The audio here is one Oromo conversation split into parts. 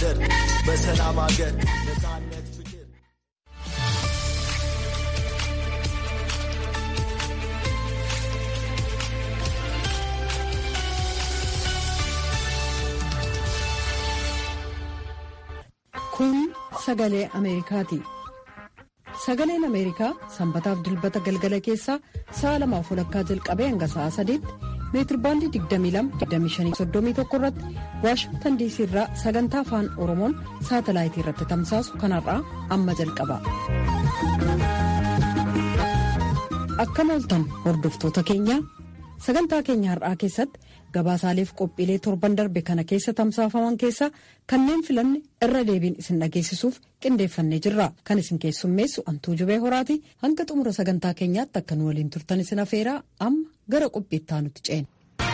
ማደር በሰላም አገር ነፃነት ፍቅር Kun sagalee Ameerikaati. Sagaleen Ameerikaa sanbataaf dilbata galgala keessaa sa'a lamaaf walakkaa jalqabee hanga sa'a sadiitti meetirbaandii 22-25-31 irratti waashingtan diisii irraa sagantaa afaan oromoon saatalaayitii irratti tamsaasu kanarraa amma jalqaba. Akkam ooltan hordoftoota keenyaa sagantaa keenya har'aa keessatti gabaasaaleef qophiilee torban darbe kana keessa tamsaafaman keessaa kanneen filanne irra deebiin isin dhageessisuuf qindeeffannee jirra kan isin keessummeessu antuu jubee horaati hanga xumura sagantaa keenyaatti akka nu waliin turtan isin afeeraa amma gara qophiittaa nutti ceena.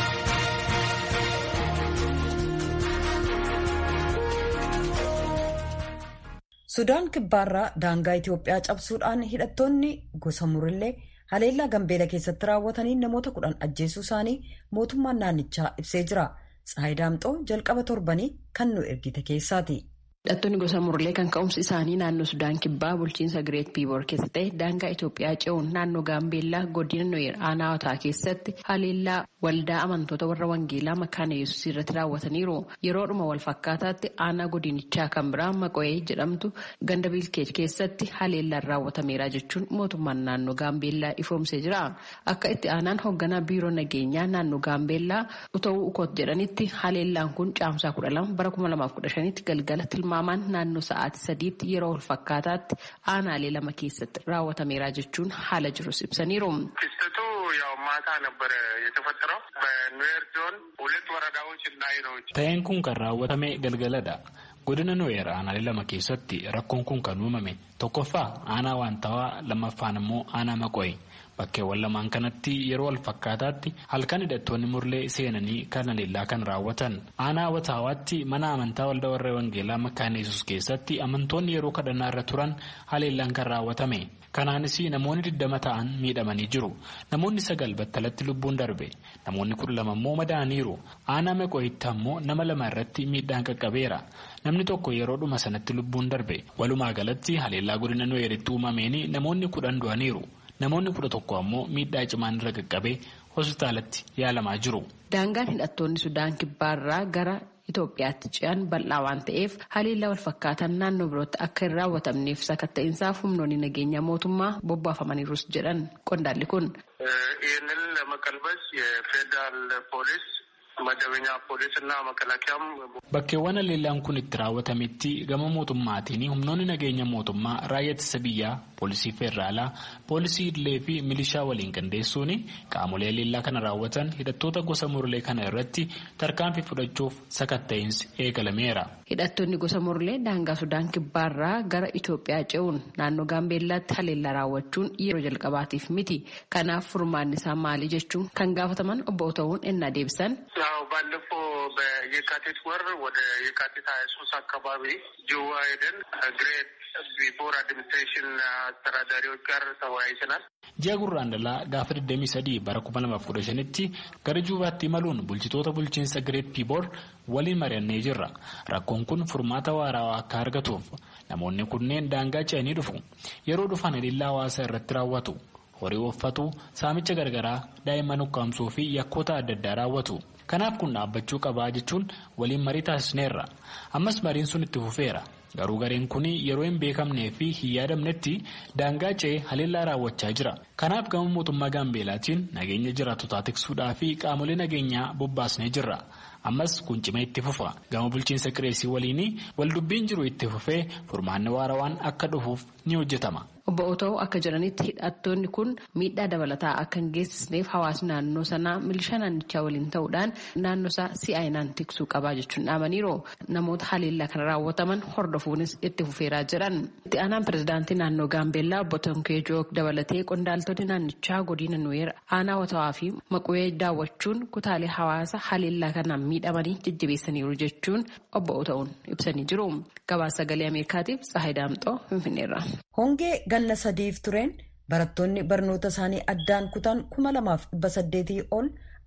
sudaan kibbaarraa daangaa itiyoophiyaa cabsuudhaan hidhattoonni gosa murillee haleellaa gambeela keessatti raawwatanii namoota kudhan ajjeesuu isaanii mootummaan naannichaa ibsee jira tsaayi daamxoo jalqaba torbanii kan nu ergite keessaati. Hidhattoonni gosa murlee kan ka'umsi isaanii naannoo Sudaan Kibbaa bulchiinsa Gireet Piiboor keessa ta'e daangaa Itoophiyaa ce'uun naannoo Gaambeellaa godina Nooyer Aanaawataa keessatti haleellaa waldaa amantoota warra Wangeelaa Makaana Yesuus irratti raawwataniiru. Yeroodhuma wal fakkaataatti aanaa godinichaa kan biraa Maqo'ee jedhamtu ganda Bilkeet keessatti haleellaan raawwatameera jechuun mootummaan naannoo Gaambeellaa ifoomsee jira. Akka itti aanaan hoogganaa biiroo nageenyaa naannoo Gaambeellaa uta'uu ukoot jedhanitti haleellaan kun caamsaa kudha lama bara kuma lamaaf kudha shanitti galgala tilmaamaan naannoo sa'aatii sadiitti yeroo wal fakkaataatti aanaalee lama keessatti raawwatameera jechuun haala jirus ibsaniiru. ክስተቱ ያው ማታ ነበረ የተፈጠረው በኑዌር ዞን ሁለት ወረዳዎች እና ይኖች Ta'een kun kan raawwatame galgaladha. Godina Nooyer aanaalee lama keessatti rakkoon kun kan uumame tokkoffaa aanaa waantawaa lammaffaan immoo aanaa maqo'e. Bakkeewwan lamaan kanatti yeroo wal fakkaataatti halkan hidhattoonni murlee seenanii kan haleellaa kan raawwatan. Aanaa wataawaatti mana amantaa waldaa warra Wangeelaa Makkaana Yesuus keessatti amantoonni yeroo kadhannaa irra turan haleellaan kan raawwatame. Kanaanis namoonni digdama ta'an miidhamanii jiru. Namoonni sagal battalatti lubbuun darbe. Namoonni kudha lama immoo madaa'aniiru. Aanaa maqooyitti ammoo nama lama irratti miidhaan qaqqabeera. Namni tokko yeroodhuma sanatti lubbuun darbe. Walumaa galatti haleellaa godina Nooyeritti uumameen namoonni kudhan du'aniiru. Namoonni kudha tokko ammoo miidhaa cimaan irra qaqqabee hospitaalatti yaalamaa jiru. Daangaan hidhattoonni Sudaan Kibbaarraa gara Itoophiyaatti ce'an bal'aa waan ta'eef haleellaa wal fakkaatan naannoo birootti akka hin raawwatamneef sakatta'insaaf humnoonni nageenyaa mootummaa bobbaafamaniirus jedhan qondaalli kun. ይህንን ለመቀልበስ የፌዴራል ፖሊስ መደበኛ ፖሊስ እና መከላከያም Bakkeewwan haleellaan kun itti raawwatametti gama mootummaatiin humnoonni nageenya mootummaa raayyaa ittisa biyyaa, poolisii federaalaa, poolisii idilee fi milishaa waliin qindeessuun qaamolee haleellaa kana raawwatan hidhattoota gosa murlee kana irratti tarkaanfii fudhachuuf sakatta'insi eegalameera. Hidhattoonni gosa murlee daangaa Sudaan Kibbaarraa gara Itoophiyaa ce'uun naannoo Gaambeellaatti haleellaa raawwachuun yeroo jalqabaatiif miti. Kanaaf furmaanni isaa maali jechuun kan gaafataman obbo ta'uun ennaa deebisan. ያው ባለፈው በየካቲት ወር ወደ የካቲት ሀያ ሶስት አካባቢ ጅዋ ሄደን ግሬት ቢፎር አድሚኒስትሬሽን አስተዳዳሪዎች ጋር ተወያይተናል። Ji'a Gurraandalaa gaafa 23 bara 2015tti gara Juubaatti imaluun bulchitoota bulchiinsa Gireet Piiboor waliin mari'annee jirra. Rakkoon kun furmaata waaraa akka argatuuf namoonni kunneen daangaa ce'anii dhufu. Yeroo dhufan haleellaa hawaasaa irratti raawwatu. Horii uffatu, saamicha gargaraa, daa'imman ukkaamsuu fi yakkoota adda addaa raawwatu. Kanaaf kun dhaabbachuu qabaa jechuun waliin marii taasisneerra. Ammas mariin sun itti fufeera. Garuu gareen kun yeroo hin beekamnee fi hin yaadamnetti daangaa ce'ee haleellaa raawwachaa jira. Kanaaf gama mootummaa Gaambeelaatiin nageenya jiraatotaa tiksuudhaa fi qaamolee nageenyaa bobbaasnee jirra. Ammas kun cimee itti fufa. Gama bulchiinsa qireesii waliin waldubbiin jiru itti fufee furmaanni waarawaan akka dhufuuf ni hojjetama. Obbo Otoo akka jiranitti hidhattoonni kun miidhaa dabalataa akka hin geessisneef hawaasni naannoo sanaa milishaa naannichaa waliin ta'uudhaan naannoo isaa si'aayinaan tiksuu qabaa jechuun dhaamaniiru. Namoota haleellaa kana raawwataman hordofuunis itti fufeeraa jiran. Itti aanaan pirezidaantii naannoo Gaambeellaa obbo Tonkee Joog dabalatee qondaaltonni naannichaa godina Nuweer aanaa watawaa fi maquwee daawwachuun kutaalee hawaasa haleellaa kanaan miidhamanii jajjabeessaniiru jechuun obbo Ota'uun ibsanii jiru. Gabaasa sagalee Ameerikaatiif Tsahayi Daamxoo Finfinneerra. Hongee ganna sadiif tureen barattoonni barnoota isaanii addaan kutan kuma lamaaf dhibba saddeetii ol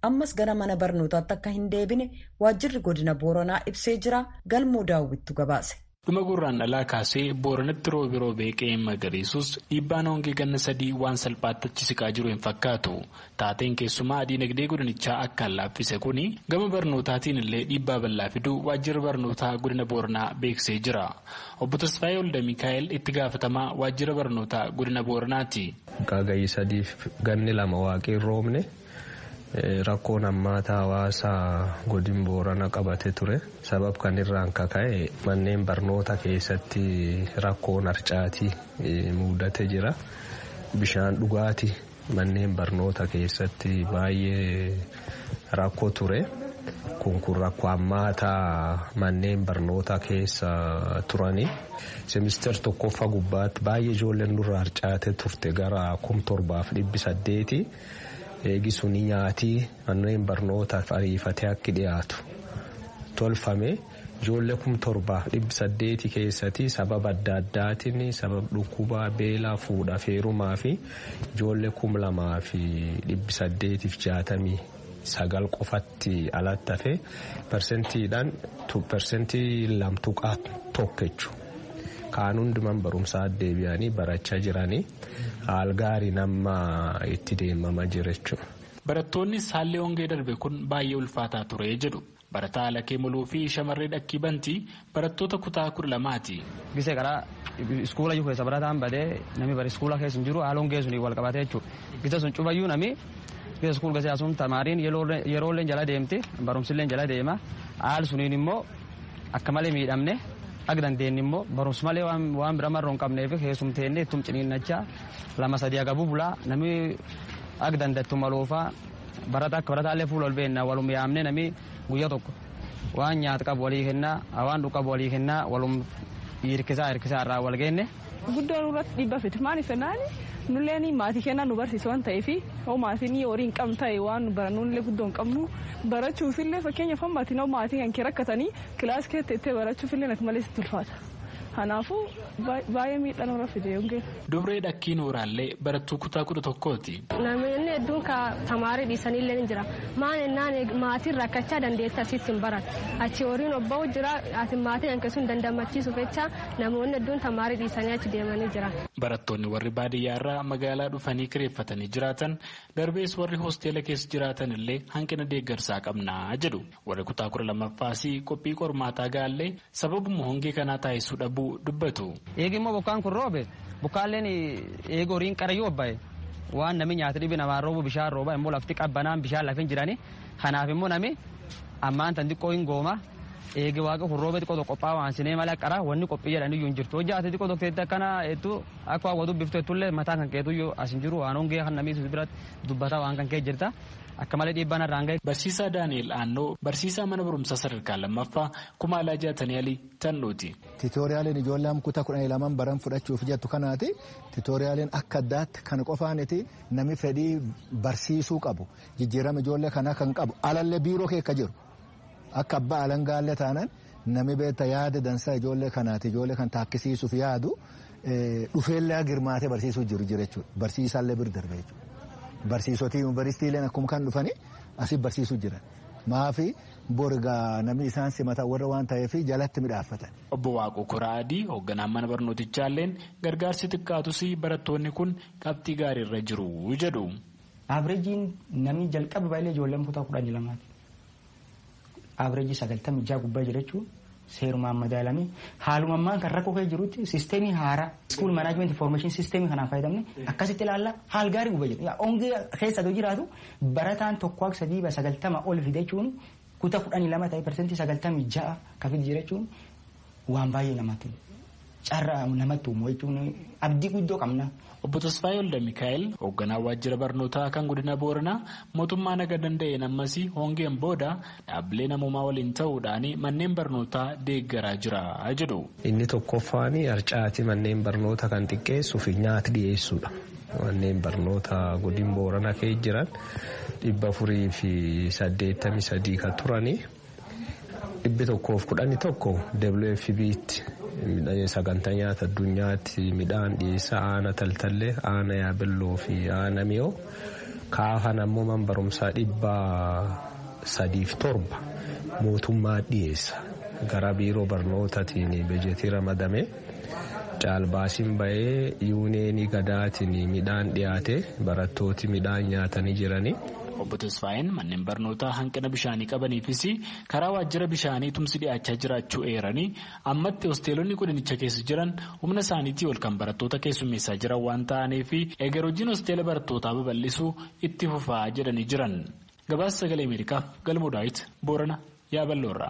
ammas gara mana barnootaatti akka hin deebine waajjirri godina booranaa ibsee jira galmoo daawwittu gabaase. dhuma gurraan dhalaa kaasee booranatti roobi roobee qe'een magariisus dhiibbaan hongee ganna sadii waan salphaatti achi siqaa jiru hin fakkaatu taateen keessumaa diinagdee godinichaa akka laaffise kuni gama barnootaatiin illee dhiibbaa bal'aa fiduu waajjirri barnootaa godina booranaa beeksisee jira obbo Tasfaayee Olda Mikaa'el itti gaafatamaa waajjira barnootaa godina booranaati. Gaagayyi sadiif ganni lama waaqii roobne. Rakkoon hammaataa hawaasaa godin boorana qabate ture sabab kan irraan kaka'e manneen barnoota keessatti rakkoon harcaatii mudate jira bishaan dhugaatii manneen barnoota keessatti baay'ee rakkoo ture kun kun rakkoo hammaataa manneen barnoota keessa turanii semister tokkoffaa gubbaatti baay'ee ijoolleen nurra harcaate turte gara kum torbaaf dhibbi saddeeti. eegisuni nyaatii manneen barnootaaf ariifatee akka dhiyaatu tolfame ijoollee kum torbaaf dhibbi saddeeti keessatti sababa adda addaatiin sababa dhukkubaa beelaa fuudha feerumaa fi ijoollee kum lamaa fi dhibbi saddeetiif jaatamii sagal qofatti alatti hafe persentiidhaan persentii lamtuqaa tokko jechuudha. kaan hundumaan barumsaa deebi'anii barachaa jiranii haal gaarii nama itti deemamaa jira jechuudha. Barattoonni haalli hongee darbe kun baay'ee ulfaataa ture jedhu barataa Alakee Muluu fi shamarree Dhakkii Bantii barattoota kutaa kudha lamaati. Gisee karaa iskuula jiru keessa barataan badee namni bara iskuula keessa hin jiru haala hongee suni wal qabatee jechuudha. Gisa sun cufayyuu nami gisa iskuul gasee sun tamaariin yeroolleen jala deemti barumsilleen jala deema haal suniin immoo akka malee miidhamne. Akka dandeenye immoo barumsa malee waan bira marroo hin qabneef keessumteenne ittum ciniinnachaa lama sadii agabuu bulaa namni akka dandattu maloofaa barata akka barataallee fuula ol beennaa walum yaamne namni guyyaa tokko waan nyaata qabu walii kennaa waan dhugu qabu walii kennaa walum hirkisaa hirkisaa irraa wal geenne. Guddoon irratti dhibba fiti maaliif jennaan nulleen maatii kennaa nu barsiisa waan ta'eef hoo maatiin horii hin qabne ta'e waan barannullee guddoo hin qabnu barachuufillee fakkeenyaaf hammaatiin hoo maatiin kan kee rakkatanii kilaas keessa itti barachuufillee natti malee sitti ulfaata. Kanaafuu baay'ee miidhaan irra fide hongeen. Dubree Dhakkii Nooraallee barattuu kutaa kudha tokkooti. Namoonni hedduun tamaarii dhiisanillee ni jira. Maan ennaan maatiin rakkachaa dandeettii asitti hin baratu. Achi horiin obba'u jira ati maatiin hanqe sun dandamachiisuuf jecha namoonni hedduun tamaarii dhiisanii achi deemanii jira. Barattoonni warri baadiyyaarraa magaalaa dhufanii kireeffatanii jiraatan darbees warri hoosteela keessa jiraatan illee hanqina deeggarsaa qabnaa jedhu. Warri kutaa kudha lammaffaas qophii qormaataa gaallee sababuma hongee kanaa taasisuu dhabuu dubbatu. Eegi immoo bokkaan kun roobe bokkaalleen eegi horiin qarayyuu obbaye waan namni nyaata dhibi namaan roobu bishaan rooba immoo lafti qabbanaan bishaan lafin jirani kanaaf immoo nami ammaan tan xiqqoo hin gooma eegi waaqa kun roobe xiqqoo qophaa'a waan sinee malee qara wanni qophii jedhanii iyyuu hin jirtu hojii ati xiqqoo dokteetti akkana hedduu akka waa dubbiftu heddullee mataa kan keetu iyyuu as hin jiru waan hongee kan namni biratti dubbata waan kan kee jirta. akka malee dhiibbaan irraan gahe. Barsiisaa Daani'el Aannoo barsiisaa mana barumsaa sadarkaa lammaffaa kumaalaa jaatanii alii tannuuti. Tiitooriyaaliin ijoollee kutaa kudhanii lamaan baran fudhachuuf jettu kanaati. Tiitooriyaaliin akka addaatti kan qofaaniti namni fedhii barsiisuu qabu. Jijjiirama ijoollee kanaa kan qabu alallee biiroo keessa jiru. Akka abbaa alangaallee taanaan namni beektaa yaada dansaa ijoollee kanaati. Ijoollee kan taakkisiisuuf yaadu dhufeellee girmaatee barsiisuu jiru jechuudha. Barsiisaallee bir darbe jechuudha. Barsiisota yuunivarsiitiileen akkuma kan dhufanii asii barsiisuu jiran. Maafi borgaa namni isaan simatan warra waan ta'eef jalatti midhaaffatan. Obbo Waaqoo Koraa Adii hoogganaan mana barnootichaalleen gargaarsi xiqqaatus barattoonni kun qabxii gaariirra jiru jedhu. Abireejiin namni jalqaba baay'ee ijoolleen kutaa kudhanii lamaati. Abireejii sagaltamii jaha gubbaa jira jechuun seerumaan madaalamee haaluma ammaan kan rakkoo kee jirutti siisteemii haaraa school management information siisteemii kanaan fayyadamne akkasitti ilaalla haal gaarii gubbaa jira. Hongee keessa yoo jiraatu barataan tokko akka sadii sagaltama ol fide jechuun kutaa kudhanii lama ta'e persentii sagaltamii ja'a kan fide jira jechuun waan baay'ee namatti carraa namatti uumu jechuun abdii guddoo qabna. Obbo Tasfaayee Olda Mikaa'el hoogganaa waajjira barnootaa kan godina Booranaa mootummaa naga danda'een ammas hongeen booda dhaabbilee namoomaa waliin ta'uudhaan manneen barnootaa deeggaraa jira jedhu. Inni tokkoffaan harcaatii manneen barnootaa kan xiqqeessuu fi nyaata dhiyeessuudha. Manneen barnootaa godina Booranaa keessa jiran dhibba afurii fi saddeettamii sadii kan turanii dhibbi tokkoof kudhanii tokko WFB'tti. sagantaa nyaata addunyaatti midhaan dhiyeessaa aana taltallee aana yaabelloo fi aana mi'oo kaafan ammoo man barumsaa dhibba sadiif torba mootummaa dhiyeessa gara biiroo barnootaatiin bejetii ramadame caalbaasiin bahee yuuneenii gadaatiin midhaan dhiyaate barattooti midhaan nyaatanii jiranii. Obbo Tasfaayeen manneen barnootaa hanqina bishaanii qabaniifis karaa waajjira bishaanii tumsi dhiyaachaa jiraachuu eeranii ammatti hosteelonni godinicha keessa jiran humna isaaniitii ol kan barattoota keessummeessaa jiran waan ta'aniif eegar hojiin hosteela barattootaa babal'isuu itti fufaa jedhanii jiran. Gabaasa sagalee Ameerikaaf galmoo daawit Boorana Yaaballoorraa.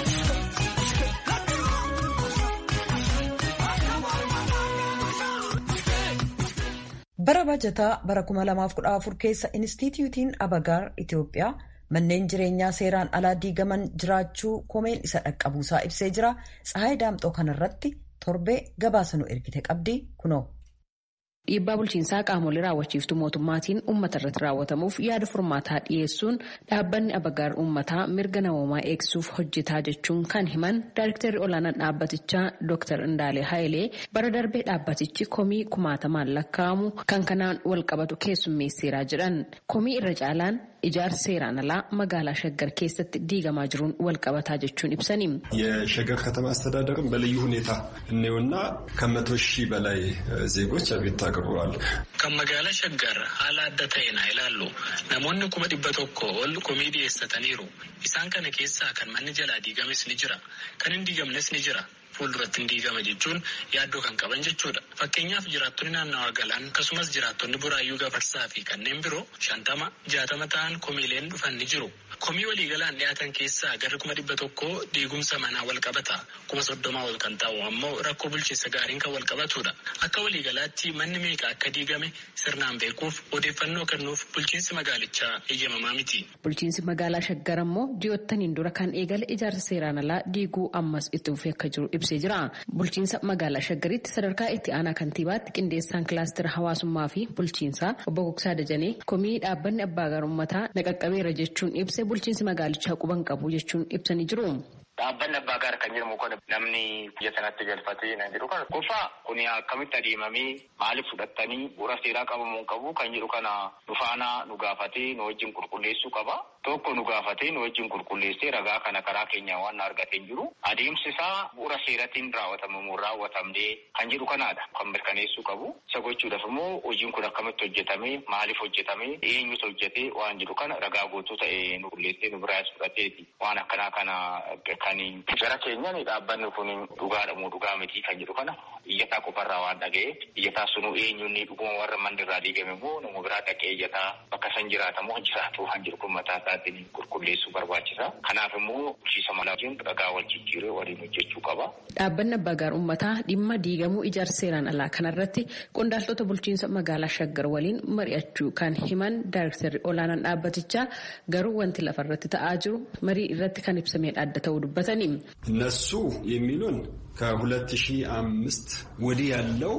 bara bajataa bara 2014 keessa inistituutiin abagaar itiyoophiyaa manneen jireenyaa seeraan alaa diigaman jiraachuu komeen isa dhaqqabuusaa ibsee jira tsahaay daamxoo kanarratti torbee gabaasa nu ergite qabdi kunoo. Dhiibbaa bulchiinsaa qaamolee raawwachiiftuu mootummaatiin uummata irratti raawwatamuuf yaada furmaataa dhiyeessuun dhaabbanni abagaar uummataa mirga namoomaa eegsuuf hojjetaa jechuun kan himan daayirektarri olaanaan dhaabbatichaa Dr. Indaalee Hayilee bara darbee dhaabbatichi komii kumaatamaan lakkaa'amu kan kanaan wal qabatu keessummeesseeraa jedhan. Komii irra caalaan ijaarsa seeraan alaa magaalaa shaggar keessatti diigamaa jiruun wal qabataa jechuun ibsani. የሸገር ከተማ አስተዳደርም በልዩ ሁኔታ እኔውና ከመቶ ሺህ በላይ ዜጎች አቤቱታ አቅርበዋል። ከመጋላ ሸገር haala adda ta'een haa ilaallu namoonni kuma dhibba tokko ol komii dhiyeessataniiru isaan kana keessaa kan manni jalaa diigames ni jira kan hin diigamnes ni jira. fuulduratti hin diigama jechuun yaaddoo kan qaban jechuudha. Fakkeenyaaf jiraattonni naannawaa galaan akkasumas jiraattonni buraayyuu gafarsaa fi kanneen biroo shantama jaatama ta'an komiileen dhufan ni jiru. Komii waliigalaan dhiyaatan keessaa garri kuma dhibba tokko diigumsa manaa wal qabata. Kuma soddomaa ol kan ta'u ammoo rakkoo bulchiinsa gaariin kan wal qabatudha. Akka waliigalaatti manni meeqa akka diigame sirnaan beekuuf odeeffannoo kennuuf bulchiinsi magaalichaa eeyyamamaa miti. Bulchiinsi magaalaa Shaggar ammoo ji'oottaniin dura kan eegale ijaarsa seeraan alaa diiguu ammas itti fufee akka jiru ibsee jira. Bulchiinsa magaalaa Shaggaritti sadarkaa itti aanaa kantiibaatti qindeessaan kilaastira hawaasummaa fi bulchiinsaa obbo Gogsaa Dajanee komii dhaabbanni abbaa gaar uummataa naqaqqabeera jechuun ibse bulchiinsi magaalichaa quban qabu jechuun ibsanii jiru. Dhaabbanni abbaa gaar kan jedhamu kun namni biyya sanatti galfatee na jedhu kana kufa kun akkamitti adeemamee maaliif fudhattanii bu'uura seeraa qabamuu qabu kan jedhu kana nu faana nu gaafatee nu wajjin qulqulleessuu qaba. Tokko nu gaafatee nu wajjin qulqulleessee ragaa kana karaa keenya waan argatee jiru adeemsi isaa bu'uura seeratiin raawwatamu raawwatamnee kan jedhu kanaadha kan mirkaneessuu qabu. Isa gochuudhaaf immoo hojiin kun akkamitti hojjetame maaliif hojjetame eenyutu hojjete waan jedhu kana ragaa guutuu ta'e nu qulleessee nu biraas fudhateeti waan akkanaa kana kan gara keenyaan dhaabbanni kun dhugaadha moo dhugaa miti kan jedhu kana iyyataa qofarraa waan dhaga'e iyyataa sunu eenyuun dhuguma warra manni irraa diigame immoo nama biraa dhaqee iyyataa bakka san jiraata moo jiraatu waan jedhu kun mataa isaatiin qulqulleessuu barbaachisa. Kanaaf immoo bulchiinsa malaa wajjin ragaa wal jijjiiree waliin hojjechuu qaba. Dhaabbanni abbaa gaar uummataa dhimma diigamuu ijaarsa seeraan alaa kanarratti qondaaltota bulchiinsa magaalaa Shaggar waliin mari'achuu kan himan daayirektarri olaanaan dhaabbatichaa garuu wanti lafarratti ta'aa jiru marii irratti kan ibsamee adda ta'uu dubbatan እነሱ የሚሉን ከሁለት ሺህ አምስት ወዲህ ያለው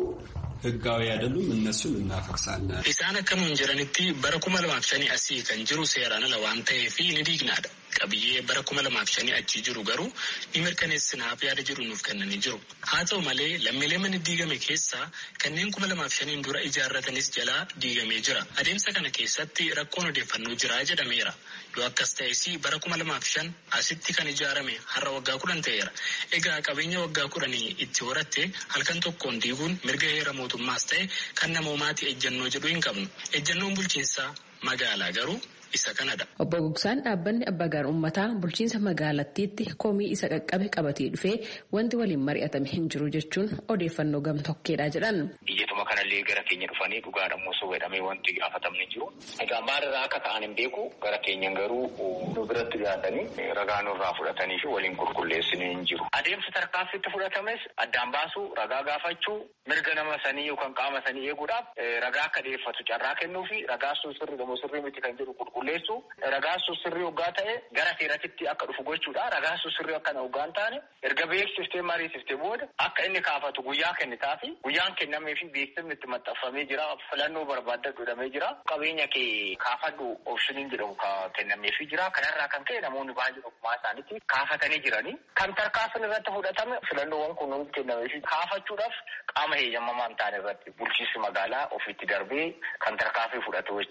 ህጋዊ አይደሉም። እነሱን እናፈርሳለን። Isaan akkanuun jiranitti bara kuma lamaaf shanii asii kan jiru seeraan ala waan ta'eef ni diignaadha. Qabiyyee bara kuma lamaaf shanii achii jiru garuu ni mirkaneessinaaf yaada jiru nuuf kennanii jiru. Haa ta'u malee lammiilee manni diigame keessaa kanneen kuma lamaaf shaniin dura ijaarratanis jalaa diigamee jira. Adeemsa kana keessatti rakkoon odeeffannoo jira jedhameera. Yoo akkas ta'es bara kuma lamaaf shan asitti kan ijaarame har'a waggaa kudhan ta'eera. Egaa qabeenya waggaa kudhanii itti horatte halkan tokkoon diiguun mirga heera mootummaas ta'e kan namoomaati ejjennoo jedhu hin qabnu. Ejjennoon bulchiinsaa magaalaa garuu isa kanadha. Obbo Gogsaan dhaabbanni abbaa gaar uummataa bulchiinsa magaalattiitti komii isa qaqqabe qabatee dhufee wanti waliin mari'atame hin jiru jechuun odeeffannoo gamtokkeedha jedhan. Biyyatuma kanallee gara keenya dhufanii dhugaadha osoo jedhamee wanti gaafatamne jiru. Egaa maalirraa akka ta'an hin beeku gara keenyan garuu nu biratti dhiyaatanii ragaa nurraa fudhatanii fi waliin qulqulleessanii hin jiru. Adeemsi tarkaanfitti fudhatames addaan baasuu ragaa gaafachuu mirga nama sanii yookaan qaama sanii eeguudhaaf ragaa akka dhiyeeffatu carraa kennuu fi ragaa sun sirri gamoo sirrii miti kan jedhu qulqulleessu ragaa sun sirrii hoggaa ta'e gara seeratitti akka dhufu gochuudha. Ragaa sun sirrii akkana hoggaa hin taane erga beeksiftee mariisiftee booda akka inni kaafatu guyyaa kennitaa fi guyyaan kennamee fi beeksifni itti maxxanfamee jira filannoo barbaadda godhamee jira qabeenya kee kaafadhu oopshiniin jedhamu kennamee fi jira kanarraa kan ka'e namoonni baay'ee ogummaa isaaniitti kaafatanii jiranii kan tarkaanfiin irratti fudhatame filannoowwan kun hundi kennamee fi kaafachuudhaaf qaama heeyyamamaa hin taane irratti bulchiinsi magaalaa ofiitti darbee kan tarkaanfii fudhatu jechaadha.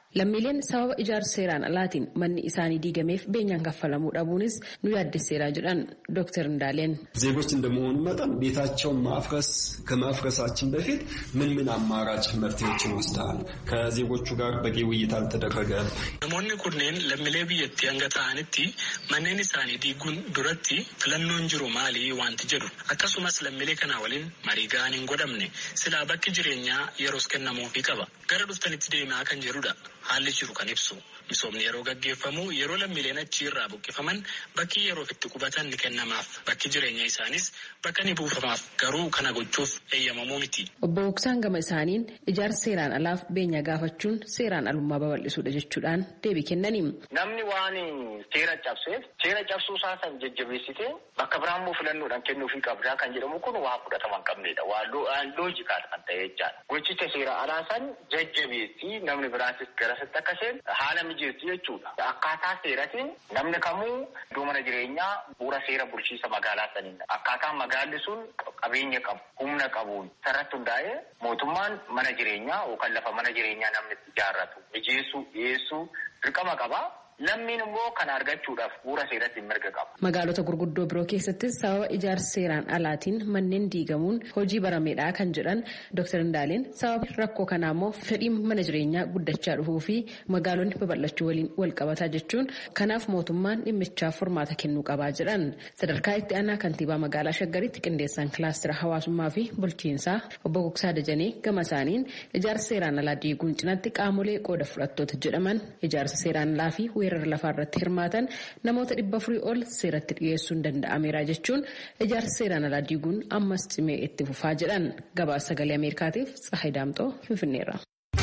Lammiileen sababa ijaarsa seeraan alaatiin manni isaanii diigameef beenyaan kaffalamuu dhabuunis nu yaaddesseera jedhan ዶክተር እንዳለን ዜጎች እንደመሆኑ መጠን ቤታቸውን ማፍረስ ከማፍረሳችን በፊት ምን ምን አማራጭ መፍትሄዎችን ወስደሃል? ከዜጎቹ ጋር በቂ ውይይት አልተደረገም? namoonni kunneen lammiilee biyyattii hanga ta'anitti manneen isaanii diiguun duratti filannoon jiru maali wanti jedhu akkasumas lammiilee kana waliin marii ga'an hin godhamne silaa bakki jireenyaa yeroos kennamuufii qaba gara dhuftanitti deemaa kan jedhudha haalli jiru kan ibsu misoomni yeroo gaggeeffamu yeroo lammiileen achi irraa buqqifaman bakki yeroof itti qubatan ni kennamaaf bakki jireenya isaanis bakka ni buufamaaf garuu kana gochuuf eeyyamamuu miti. Obbo Boksaan gama isaaniin ijaarsa seeraan alaaf beenya gaafachuun seeraan alummaa babal'isuudha jechuudhaan deebii kennaniin. Namni waan seera cabseef seera cabsuu isaa san jajjabeessitee bakka biraan immoo filannoodhaan kennuufii qabdaa kan jedhamu kun waa fudhatama hin qabnedha. Waa loojikaal kan ta'e jechaadha. Gochicha seera alaa san jajjabeessi namni biraatis garasitti akka seen haala mijeessu jechuudha. Akkaataa seeratiin namni kamuu iddoo mana jireenyaa bu'uura seera bulchiisa magaalaa saniin akkaataa magaalli sun qabeenya qabu humna qabuun sarratti hundaa'ee mootummaan mana jireenyaa yookaan lafa mana jireenyaa namni ijaarratu mijeessuu dhiyeessuu dirqama qaba. Lammiin immoo kana argachuudhaaf bu'uura seeratti mirga qaba. Magaalota gurguddoo biroo keessattis sababa ijaarsa seeraan alaatiin manneen diigamuun hojii barameedha kan jedhan Dr. Indaaleen sababa rakkoo kanaa immoo fedhiin mana jireenyaa guddachaa dhufuu fi magaalonni babal'achuu waliin wal qabataa jechuun kanaaf mootummaan dhimmichaaf furmaata kennuu qabaa jedhan. Sadarkaa itti aanaa kantiibaa magaalaa Shaggaritti qindeessaan kilaastira hawaasummaa fi bulchiinsaa obbo Gugsaa Dajanee gama isaaniin ijaarsa seeraan alaa diiguun cinatti qaamolee qooda fudhattoota jedhaman ijaarsa seeraan alaa fi weerara lafaa irratti hirmaatan namoota dhibba afurii ol seeratti dhiyeessuun danda'ameera jechuun ijaarsa seeraan alaa diiguun ammas cimee itti fufaa jedhan gabaasa sagalee ameerikaatiif tsahay daamxoo finfinneerra.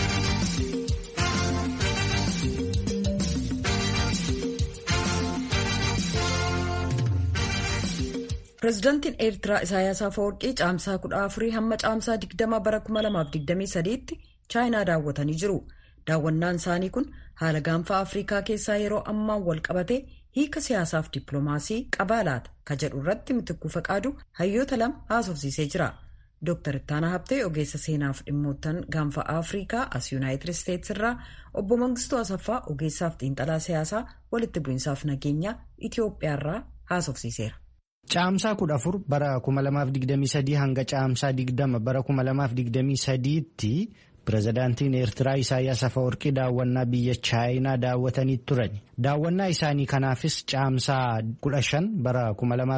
pireezidaantiin eertiraa isaayaas afawarqii caamsaa kudha afurii hamma caamsaa digdama bara 2023tti chaayinaa daawwatanii jiru. daawwannaan isaanii kun haala gaanfa afriikaa keessaa yeroo ammaan wal qabatee hiika siyaasaaf dippiloomaasii qabaa laata ka jedhu irratti mitikkuu faqaadu hayyoota lama haasofsiisee jira. Dr. Ittaanaa Habtee ogeessa seenaaf dhimmoottan gaanfa afriikaa as yuunaayitid isteetsi irraa obbo Mangistuu Asaffaa ogeessaaf xiinxalaa siyaasaa walitti bu'iinsaaf nageenya Itoophiyaa irraa haasofsiiseera. Caamsaa kudha afur bara 2023 hanga caamsaa 20 bara 2023tti pireezidaantiin Eertiraa Isaayyaas Afawarqii daawwannaa biyya Chaayinaa daawwatanii turan. Daawwannaa isaanii kanaafis caamsaa 15 bara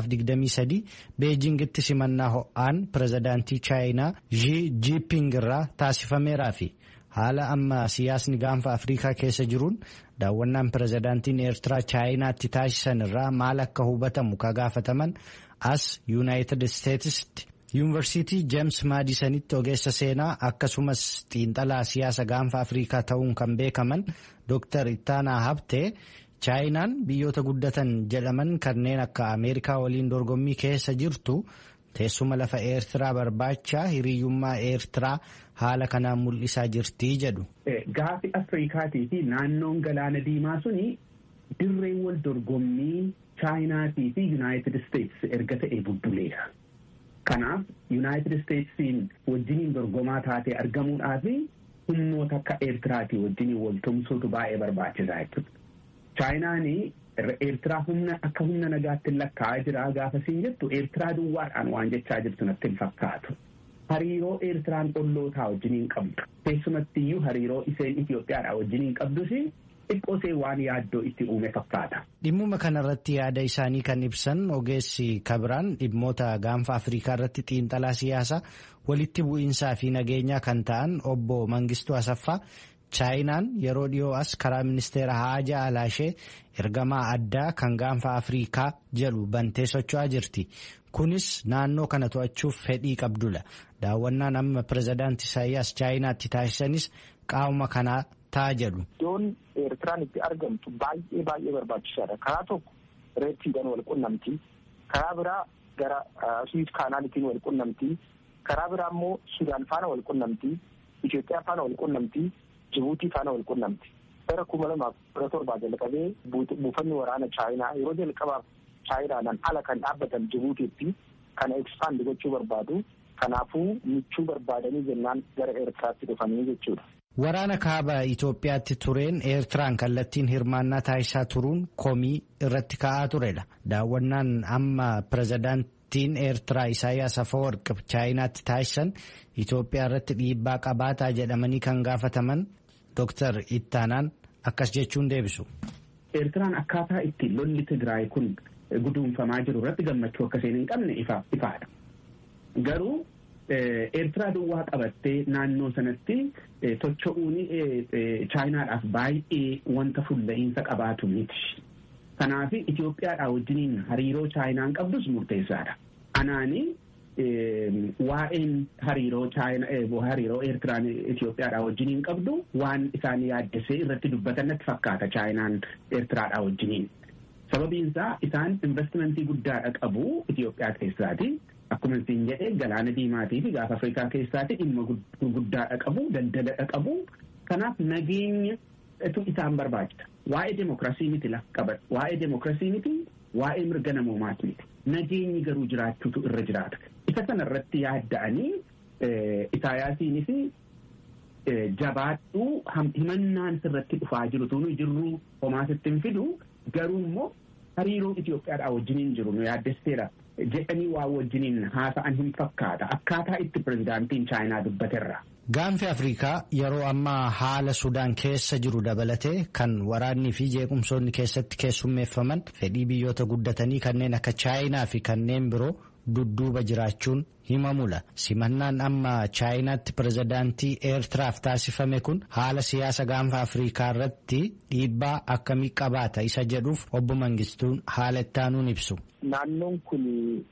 2023 Beejingitti simannaa ho'aan pireezidaantii Chaayinaa Xi Jinping irraa taasifameeraa fi haala amma siyaasni gaanfa Afrikaa keessa jiruun daawwannaan pireezidaantiin Eertiraa Chaayinaatti taasisan irraa maal akka hubatamu ka gaafataman as Yuunaayitid Isteetsitti. yuunivarsiitii jeems maadisanitti ogeessa seenaa akkasumas xiinxalaa siyaasa gaanfa afriikaa ta'uun kan beekaman dooktar ittaanaa habtee chaayinaan biyyoota guddatan jedhaman kanneen akka ameerikaa waliin dorgommii keessa jirtu teessuma lafa eertiraa barbaachaa hiriyyummaa eertiraa haala kanaan mul'isaa jirtii jedhu. Gaafi afriikaatii fi naannoon galaana diimaa suni dirreen wal dorgommii chaayinaatii fi yuunaayitid isteetsi erga ta'e bubbuleera. Kanaaf yuunaayitid isteetsiin wajjiniin dorgomaa taatee argamuudhaaf humnoota akka eertiraatii wajjiniin wal tumsuutu baay'ee barbaachisaa jechuudha. Chaayinaan eertiraa humna akka humna nagaatti lakkaa'aa jira gaafa siin jettu eertiraa duwwaadhaan waan jechaa jirtu natti hin fakkaatu. Hariiroo eertiraan ollootaa wajjiniin qabdu. Keessumatti iyyuu hariiroo isheen Itoophiyaadhaa wajjiniin qabdus xiqqoosee waan yaaddoo itti uume fakkaata. Dhimmuma kanarratti yaada isaanii kan ibsan ogeessi kabiraan dhimmoota gaanfa Afrikaa irratti xiinxalaa siyaasaa walitti bu'iinsaa fi nageenyaa kan ta'an obbo Mangistuu Asaffaa chaayinaan yeroo dhiyoo as karaa ministeera haajaa alaashee ergamaa addaa kan gaanfa Afrikaa jedhu bantee socho'aa jirti. Kunis naannoo kana to'achuuf fedhii qabdudha. Daawwannaan amma pireezidaantii Isaayyaas chaayinaatti taasisanis qaama kanaa ta'a jedhu. Iddoon Eertiraan itti argamtu baay'ee baay'ee barbaachisaadha. Karaa tokko reettiidhaan wal qunnamti. Karaa biraa gara Suwiis kaanaalitiin wal qunnamti. Karaa biraa immoo Sudaan faana wal qunnamti. Itoophiyaa faana wal qunnamti. Jibuutii faana wal qunnamti. Bara kuma lamaaf kudha torbaa jalqabee buufanni waraana Chaayinaa yeroo jalqabaaf Chaayinaadhaan ala kan dhaabbatan Jibuutiitti kana ekspaand gochuu barbaadu. Kanaafuu michuu barbaadanii jennaan gara Eertiraatti dhufanii jechuudha. Waraana kaaba Itoophiyaatti tureen Eertiraan kallattiin hirmaannaa taasisaa turuun komii irratti ka'aa turedha. Daawwannaan amma pirezidaantiin Eertiraa Isaayyaas Afawarqi Chaayinaatti taasisan Itoophiyaa irratti dhiibbaa qabaataa jedhamanii kan gaafataman Dr. Ittaanaan akkas jechuun deebisu. Eertiraan akkaataa itti lolli Tigraay kun guduunfamaa jiru irratti gammachuu akka isheen hin qabne ifaadha. Garuu Eertiraa duwwaa qabattee naannoo sanatti tocho'uun chaayinaadhaaf baay'ee wanta fulla'iinsa qabaatu miti. Kanaaf Itoophiyaadhaa wajjiniin hariiroo chaayinaan qabdus murteessaadha. Anaani waa'een hariiroo hariiroo Eertiraan Itoophiyaadhaa wajjiniin qabdu waan isaan yaaddessee irratti dubbatan natti fakkaata chaayinaan Eertiraadhaa wajjiniin. Sababiin isaa isaan investimentii guddaadha qabu Itoophiyaa keessaati. Akkuma isin jedhee galaana diimaatii fi gaafa Afrikaa keessaati dhimma guddaadha qabu daldaladha qabu. Kanaaf nageenya isaan barbaachisa. Waa'ee demokiraasii miti lafa qaban. Waa'ee demokiraasii miti waa'ee mirga namoomaati miti. Nageenyi garuu jiraachuutu irra jiraata. Isa sana irratti yaadda'anii Isaayaasiinis jabaadhuu himannaan sirratti dhufaa jiru tunu jirru homaa sitti hin fidu garuu immoo hariiroo Itoophiyaadhaa wajjiniin jiru nu yaaddesseera. jedhanii waa wajjiniin haasa'an hin fakkaata akkaataa itti pirezidaantiin chaayinaa dubbaterra. Gaanfi Afrikaa yeroo ammaa haala Sudaan keessa jiru dabalatee kan waraannii fi jeequmsoonni keessatti keessummeeffaman fedhii biyyoota guddatanii kanneen akka chaayinaa fi kanneen biroo dudduuba jiraachuun himamula. Simannaan amma chaayinaatti pirezidaantii Eertiraaf taasifame kun haala siyaasa gaanfa Afrikaa irratti dhiibbaa akkamii qabaata isa jedhuuf obbo Mangistuun haala ittaanuun ibsu. Naannoon kun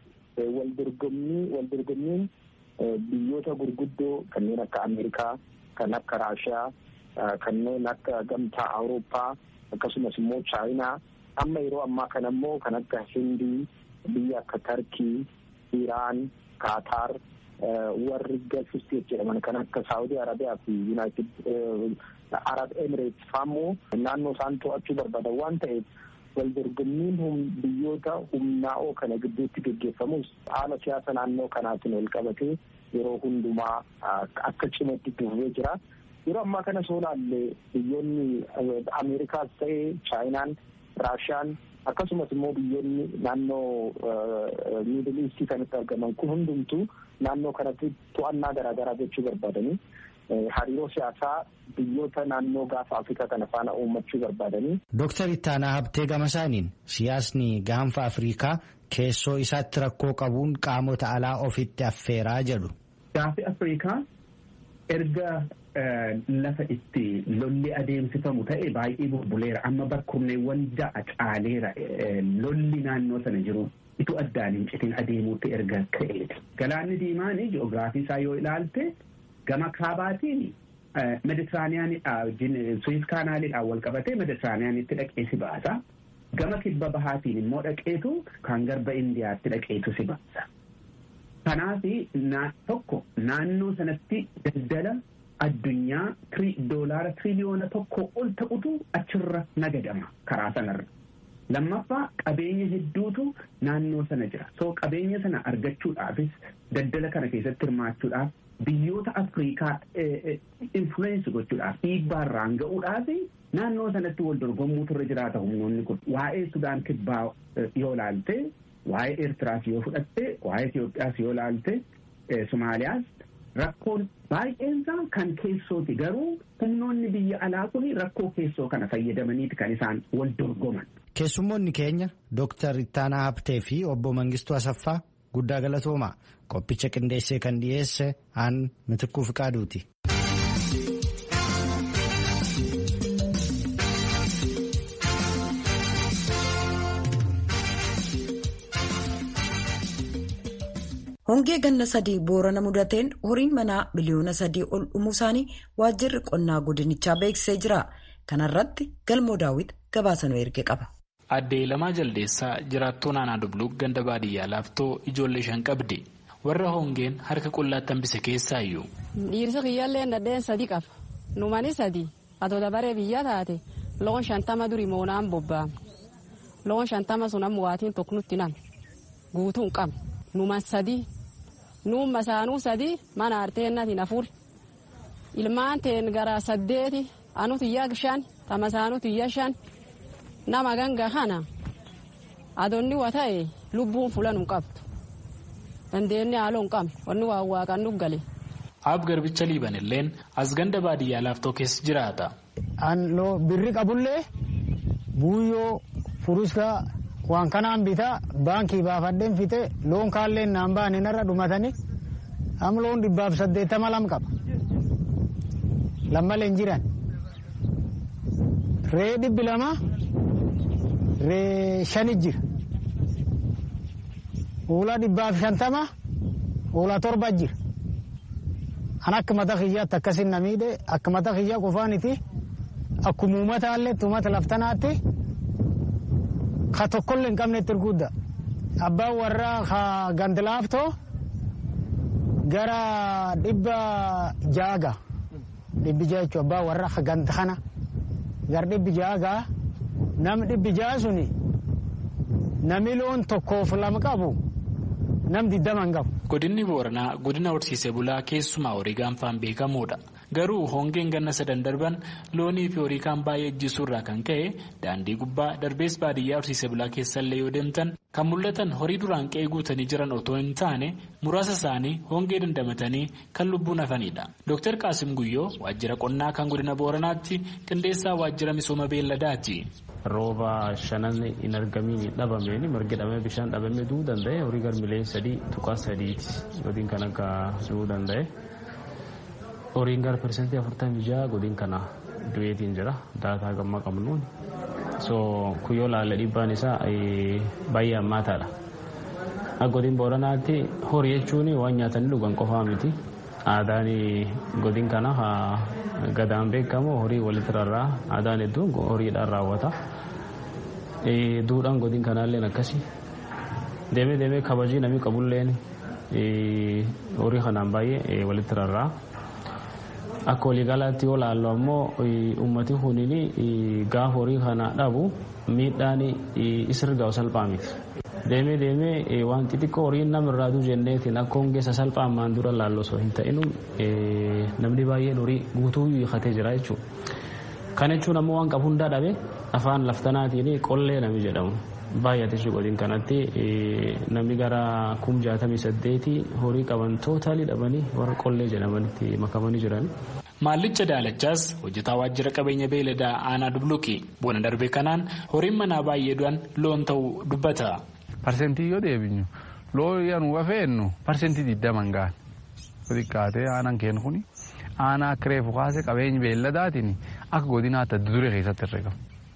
waldorgommiin biyyoota gurguddoo kanneen akka Ameerikaa, kan akka Raashiyaa, kanneen akka gamtaa Awurooppaa akkasumas immoo Chaayinaa amma yeroo ammaa kana immoo kan akka Hindii, biyya akka Tarkii, Iraan, Kaataar warri Gulf State jedhaman kan akka Saawudii Arabiyaa fi Yuunaayitid Arab Emirates fa'ammoo naannoo isaan to'achuu barbaadan waan ta'eef waldorgommiin biyyoota humnaa'oo kana gidduutti geggeeffamus haala siyaasa naannoo kanaatiin wal qabatee yeroo hundumaa akka cimatti dhufee jira. Yeroo ammaa kana soo laalle biyyoonni Ameerikaas ta'ee Chaayinaan, Raashiyaan akkasumas immoo biyyoonni naannoo miidil iistii kanatti argaman kun hundumtuu naannoo kanatti to'annaa garaagaraa gochuu barbaadanii hariiroo siyaasaa biyyoota naannoo gaafa Afrikaa kana faana uummachuu barbaadanii. Dooktar Ittaanaa Habtee Gamasaaniin siyaasni gaanfa Afrikaa keessoo isaatti rakkoo qabuun qaamota alaa ofitti affeeraa jedhu. Gaafi Afrikaa erga lafa itti lolli adeemsifamu ta'e baay'ee bubbuleera amma bakkurneewwan ja'a caaleera lolli naannoo sana jiru itu addaan hin citin adeemuutti erga ka'eeti. Galaanni diimaan ji'oogiraafii isaa yoo ilaalte gama kaabaatiin meditiraaniyaanidhaa wajjin suwiis kaanaaliidhaan wal qabatee meditiraaniyaanitti dhaqee si baasa. Gama kibba bahaatiin immoo dhaqeetu kan garba indiyaatti dhaqeetu si baasa. Kanaaf tokko naannoo sanatti daldala addunyaa doolaara tiriliyoona tokko ol ta'utu achirra nagadama karaa sanarra. Lammaffaa qabeenya hedduutu naannoo sana jira. So qabeenya sana argachuudhaafis daldala kana keessatti hirmaachuudhaaf biyyoota Afrikaa influensi gochuudhaaf dhiibbaarraan ga'uudhaaf naannoo sanatti wal dorgommuutu irra jiraata humnoonni kun. Waa'ee Sudaan kibbaa yoo laalte, waa'ee Eertiraas yoo fudhatte, waa'ee Itoophiyaas yoo laalte, Somaaliyaas rakkoon baay'eensaa kan keessooti garuu humnoonni biyya alaa kun rakkoo keessoo kana fayyadamaniiti kan isaan wal dorgoman. Keessummoonni keenya Dooktar Ittaanaa Habtee fi obbo Mangistuu Asaffaa guddaa galatoomaa qophicha qindeessee kan dhiyeesse aan mitikkuu fiqaaduuti. hongee ganna sadii boorana mudateen horiin manaa biliyoona sadii ol dhumuu isaanii waajjirri qonnaa godinichaa beeksisee jira kanarratti galmoo daawwit gabaasanuu erge qaba. Addee Lamaa Jaldeessaa jiraattuu naannoo Dubluq ganda baadiyyaa laaftoo ijoollee shan qabdi. Warra hongeen harka qullaatti hambise keessaa iyyuu. Dhiirsi kiyyaallee nadheen sadii qaba. Numani sadii atoo dabaree biyya taate loon shantama duri moonaan bobbaame. Loon shantama sun amma waatiin tokko nutti name. Guutuu hin qabne. Numan sadii. Nuun masaanuu sadii mana arteennatiin afur. ilmaan teen gara saddeeti anu tiyya shan tamasaanu tiyya shan nama ganga kana adonni wa ta'e lubbuun fulan hin qabdu dandeenye haaloo hin qabne wanni waa waaqan nu gale. Ab garbicha liiban illeen as ganda baadiyyaa laaftoo keessa jiraata. Birri qabullee buuyyoo furuska waan kanaan bitaa baankii baafadheen fite loon kaalleen naan baane narra dhumatanii am loon dhibbaaf saddeettama lam qaba. Lammaleen jiran. Ree dhibbi lama ree shani jira. Hoolaa dhibbaaf shantama hoolaa torba jira. An akka mata kiyyaatti akkasin na miidhe akka mata kiyyaa qofaaniti akkuma uummataallee uummata laftanaatti ka tokkollee hin qabnetti erguudda. Abbaan warraa ka gandilaaftoo gara dhibba jaaga dhibbi jaa jechuun abbaan warraa ka ganda kana gara dhibbi jaaga nam dhibbi jaa suni nami loon tokkoof lama qabu nam diddama hin qabu. Godinni Booranaa godina horsiisee bulaa keessumaa horii gaanfaan beekamuudha. Garuu hongeen ganna sadan darban loonii fi horii kaan baay'ee ejjisuurraa kan ka'e daandii gubbaa darbees baadiyyaa horsiisee bulaa keessallee yoo deemtan kan mul'atan horii duraan qe'ee guutanii jiran otoo hin taane muraasa isaanii hongee dandamatanii kan lubbuun hafanidha. Dr. Qaasim Guyyoo waajjira qonnaa kan godina Booranaatti qindeessaa waajjira misooma beelladaati. rooba shanan hin argamiin dhabameen margi dhabame bishaan dhabame du'uu danda'e horii garmilee sadii tuqaa sadiiti godin kan akka du'uu danda'e horiin gara persentii afurtamii jaha godin kana du'eetiin jira daataa gamma qabnuun so kuyyoo laalla dhibbaan isaa baay'ee hammaataadha akka godin booranaatti horii jechuun waan nyaatanii dhugan qofaa miti aadaan godin kana gadaan beekamu horii walitti rarraa aadaan hedduun horiidhaan raawwata duudhaan godin kanaalleen akkasi deemee deemee kabajii namni qabulleen horii kanaan baay'ee walitti rarraa akka waliigalaatti yoo laallu ammoo ummati kuniin gaafa horii kana dhabu miidhaan isirgaa salphaa miti. deemee deemee waan xixiqqoo horiin namarraa duu jenneetiin akka hongeessa salphaan dura laallu osoo hin ta'inu namni baay'een horii guutuu hiikatee jira jechuudha. Kan jechuun ammoo waan qabu hundaa dhabe afaan laftanaatiin qollee nami jedhamu. Baay'ate godin kanatti namni gara kum jaatamii saddeeti horii qaban tootaalii dhabanii warra qollee jedhamanitti makamanii jiran. Maallicha Daalachaas hojjetaa waajjira qabeenya beeladaa aanaa dubluki bona darbe kanaan horiin manaa baay'ee du'an loon ta'uu dubbata. Parsentii yoo deebinu loon yanuu wafeennu parsentii digdaman gahan xiqqaatee aanaan kennu kuni aanaa akka reefu kaase qabeenya beelladaatiin akka godinaatti adda duree keessatti herregama.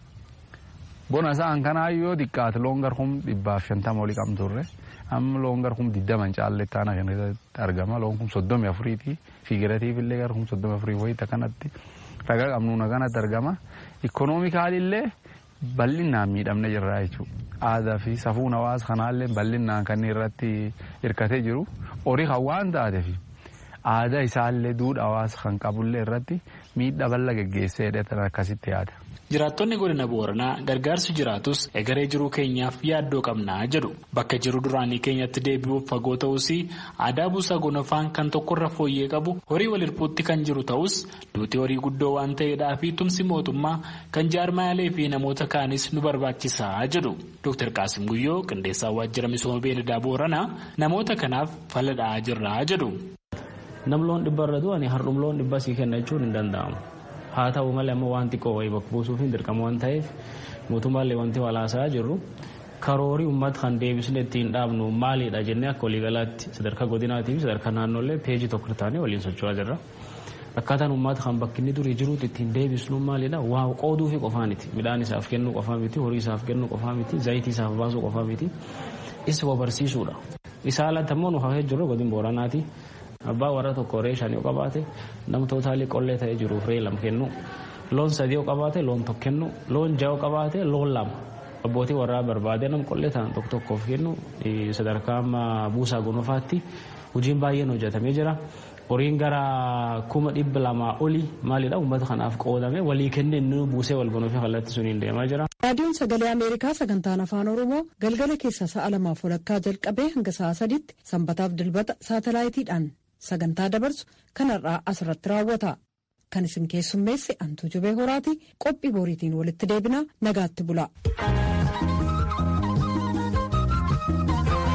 Bona isaan kanaa yoo xiqqaate loon garkum dhibbaaf shantama olii qabnu turre amma loon garkum digdaman caalletti aanaa kana keessatti argama loon kun soddomii afuriiti figiratiif illee garkum soddomii afurii wayita kanatti ragaa qabnuuna kanatti argama ikoonoomikaalillee bal'inaan miidhamne jirra jechuudha. Aadaa fi safuun hawaasa kanaallee bal'inaan kan irratti hirkatee jiru horii kan waan taateef aadaa isaallee duudhaa hawaasa kan qabullee irratti miidhaa bal'aa geggeessee hidhatan akkasitti yaada. Jiraattonni godina Booranaa gargaarsi jiraatus egeree jiruu keenyaaf yaaddoo qabnaa jedhu. Bakka jiru duraanii keenyatti deebi'uuf fagoo ta'us aadaa buusaa gonofaan kan tokkorra fooyyee qabu horii wal hirpuutti kan jiru ta'us duutii horii guddoo waan ta'eedhaa fi tumsi mootummaa kan jaarmaalee fi namoota kaanis nu barbaachisaa jedhu. Dr. Qaasim Guyyoo qindeessaa waajjira misooma beeladaa Booranaa namoota kanaaf faladhaa jirraa jedhu. Nam loon dhibba irra du'anii hardhum loon dhibba sii kenna jechuun hin danda'amu. haa ta'u malee ammoo waan xiqqoo wayii bakka buusuuf hin dirqamu waan ta'eef mootummaallee wanti walaasaa jirru karoorii uummata kan deebisne ittiin dhaabnu maalidha jennee akka waliigalaatti sadarkaa godinaatii fi sadarkaa naannollee peejii tokko taanee waliin socho'aa jirra. Akkaataan uummata kan bakki inni durii jiruutti ittiin deebisnu maalidha waa qooduu fi qofaa miti midhaan isaaf kennuu qofaa miti horii isaaf kennuu qofaa miti zayitii isaaf baasuu qofaa miti isa barsiisuudha. Isaa alatti ammoo nu hafee jiru godin booranaati. abbaa warra tokko ree shan yoo qabaate nam tootaalii qollee ta'ee jiruuf ree lama kennu loon sadii yoo qabaate loon tokko kennu loon ja'a yoo qabaate loon lama abbootii warraa barbaade nam qollee ta'an tokko tokkoof kennu sadarkaa amma buusaa gonofaatti hojiin baay'een hojjetamee jira. horiin gara kuma dhibba lamaa olii maalidha uummata kanaaf qoodame walii kennee inni buusee wal gonofee kallattii suniin deemaa jira. raadiyoon sagalee ameerikaa sagantaan afaan oromoo galgala keessa sa'a lamaaf walakkaa jalqabee hanga sa'a sadiitti sanbataaf dilbata saatalaayitiidhaan sagantaa dabarsu kanarraa asirratti raawwata kan isin keessummeesse antuu jubee horaati qophii boriitiin walitti deebina nagaatti bula.